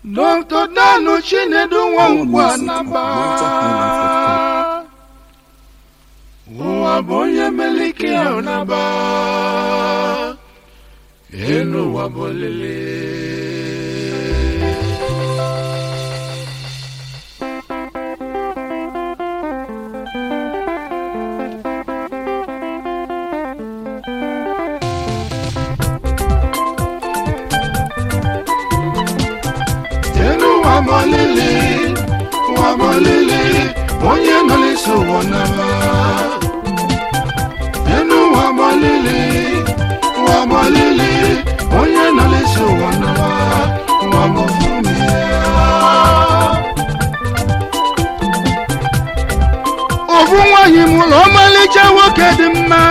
Dr. Danu Chinedu Nwankwo Anaba ụwa bụ onye melike ọnaba elu ụwa bụ olile elu ụwa bụ olile ụwa bụ olile onye nọ n'isi ụwa naba elu ụwa bụ olile ụwa bụ olile onye nọ n'isi ụwa naba ụwa bụ fumi ya ofu nwanyị mụrụ ọmalịcha nwoke dị mma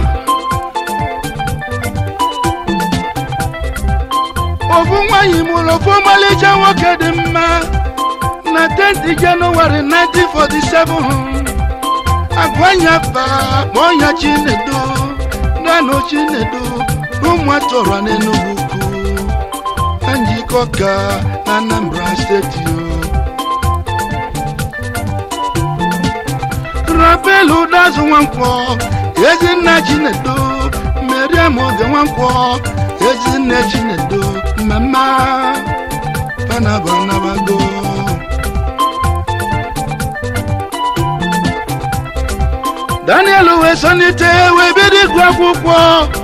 ofu nwanyị mụrụ ofu ọmalịcha nwoke dị mma na 10th Jenụwarị 1947 agwanya fa kpọnya Chinedu nanụ Chinedu ụmụ atọrọ n'Enugu ukwu na njikọ ka na Anambra steeti o rapelu dazụ nwankwọ ezinna Chinedu Mariam oge nwankwọ ezinne Chinedu mmemme panabanabago Daniel wee sonite wee bido ịgụ akwụkwọ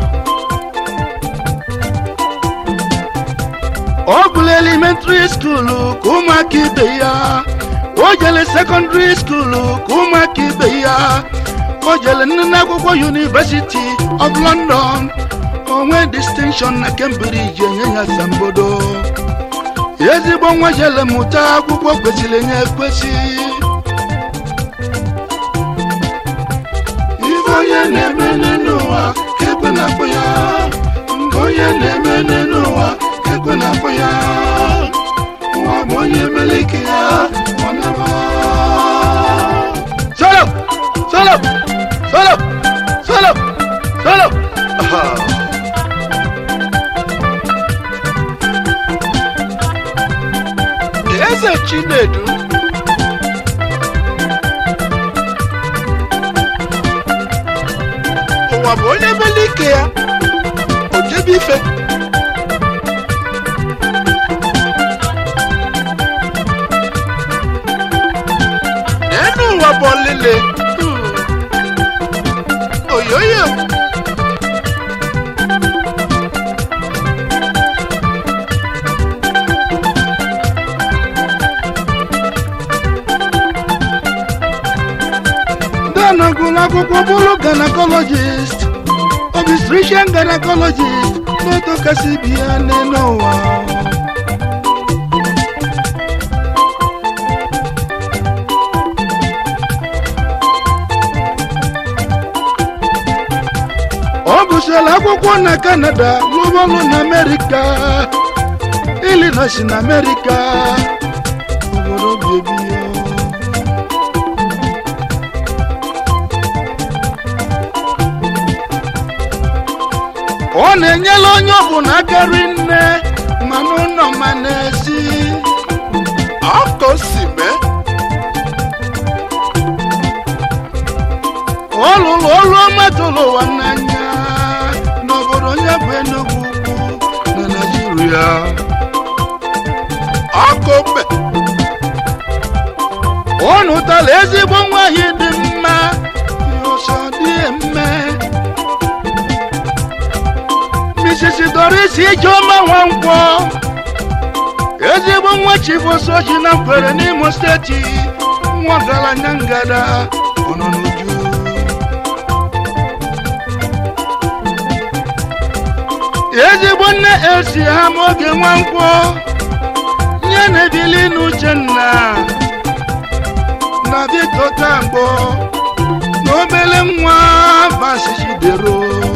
ọ gụrụ elementary skuulu ka ụmụaka ibe ya o jele sekọndịrị skuulu ka ụmụaka ibe ya o jele nne akwụkwọ University of London onwe distinction na Cambridge enye ya asambodo ezigbo nwa jele mụta akwụkwọ kwesịrị enye ekwesị ife onye na-eme n'ụwa ka ekwe na-akpọ ya nke onye na-eme n'ụwa ka ekwe na-akpọ ya ụwa bụ onye meleke ya ọ naba solo solo solo solo solo Aha. eze chinedu ụwa bụ onye mele ike ya o jebe ife n'elu ụwa bụ olile Hmm. oyoyo Dana gụrụ akwụkwọ bụrụ gynecologist obstetrician gynecologist n'otu kasị bi ya n'elu ụwa ọ gụsịrị akwụkwọ na Canada lụbọlụ na Amerịka Illinois na Amerịka obodo bebi ya ọ na-enyela onye ọbụla akarị nne ma n'ụlọ ma n'ezi ọkọ si mee ọ lụrụ ọrụ ọma tụrụ ụwa n'anya n'obodo onye bụ Enugu ukwu na Naịjirịa ọkọ mbe ọ nụtara ezigbo nwaanyị dị mma ọsọ dị eme Mrs. Doris Ijeọma Nwankwọ ezigbo nwa chifosoji na mkwere n'Imo steeti nwa ọgaranya ngada ọ nọ n'uju ezigbo nne esi ha ma oge Nwankwọ nye na-ebili n'Uchenna na Victor Tambo na obele nwa Vasijidero